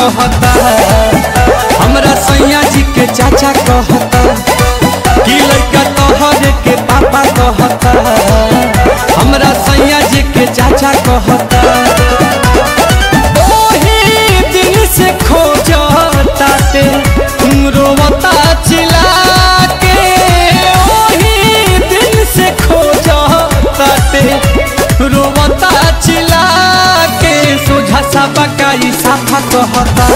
कहता हमरा सैया जी के चाचा कहता कि लड़का तोहरे के पापा कहता हमरा सैया जी के चाचा कहता ओही दिन से खोजताते रोवता चिल्ला के ओही दिन से खोजताते रोवता चिल्ला के सोझा सा बकाई साफा कहता